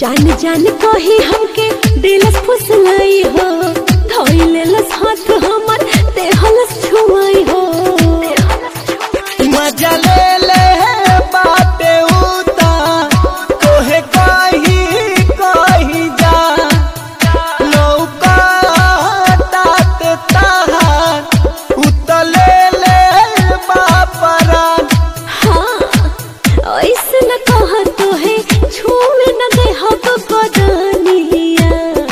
जान जान कही हमके दिलस फुसलाई हो धोइलेलस हाथ हमर देहलस छुआई हो मजा ले ले बाटे उता तोहे कही कही जा लौका तात ताहार उतले ले बापरान हाँ ऐसे न कह तो है छूए न दे हो तो बदनिया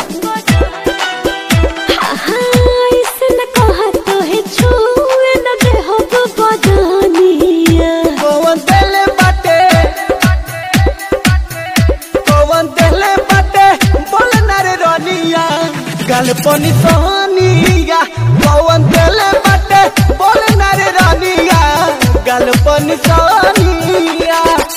हाँ हाँ ऐसे न कह तो है छूए न दे हो तो बदनिया कौन देले बाटे कौन देले बाटे बोल ना रे रनिया गल पनी सोनिया कौन देले बाटे बोल ना रे रनिया गल पनी सोनिया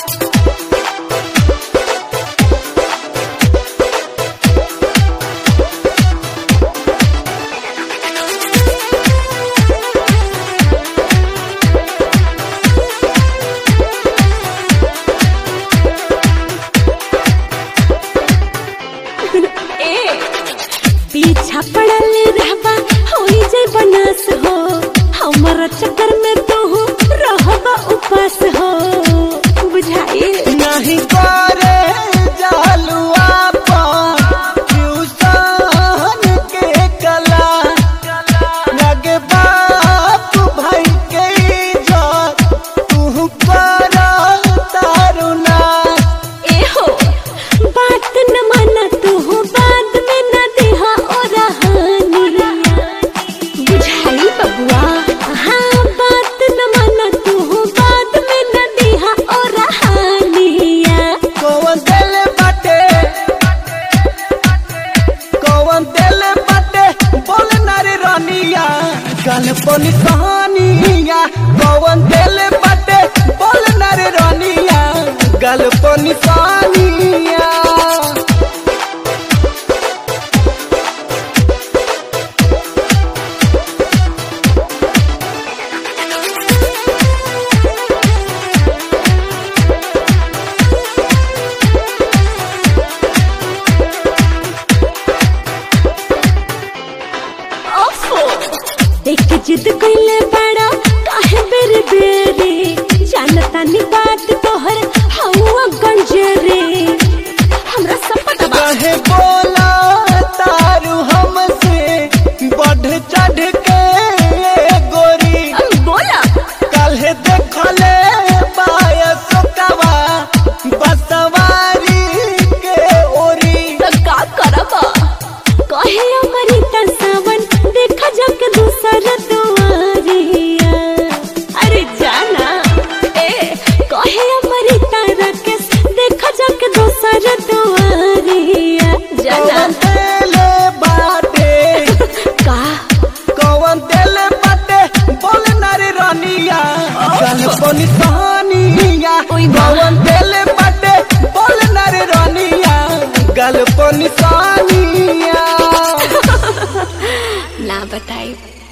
ए पीछा पड़ल रहबा होई जाय बनास हो हमर चक्कर में तो हो रहबा उपास हो बुझाई नहीं करे जालुआ पर ट्यूशन के कला लगे बाप भाई के इज्जत तू कर तारुना ए हो बात न माना तू हो बाद में न देहा ओ रहानी बुझाई बबुआ हाँ बात न माना तू हो बाद में न देहा ओ रहानिया कौन दिल बाटे कौन दिल बाटे बोल ना रे रनिया गल पनी कहानिया कौन दिल बाटे बोल ना रे रनिया गल पनी कहानिया ओफो एक जिद कइले बड़ा काहे बेरे बेरे जानता नी बात तोहर हवा गंजरे हमरा सब पता बा कहे बोला तारू हमसे बढ़ चढ़ के गोरी अब बोला काल्हे देखले बायस कवा बसवारी के ओरी तो का करबा कहे अमृता सावन देखा जाके दूसरा दुआरिया अरे जाना ए कहे अमृता राकेश देखा जाके दूसरा दुआरिया जाना कौन देले बाटे का कौन देले बाटे बोल ना रे रनिया गल पनी कहानिया ओई बा। कौन देले बाटे बोल ना रे रनिया गल पनी कहानिया ना बताई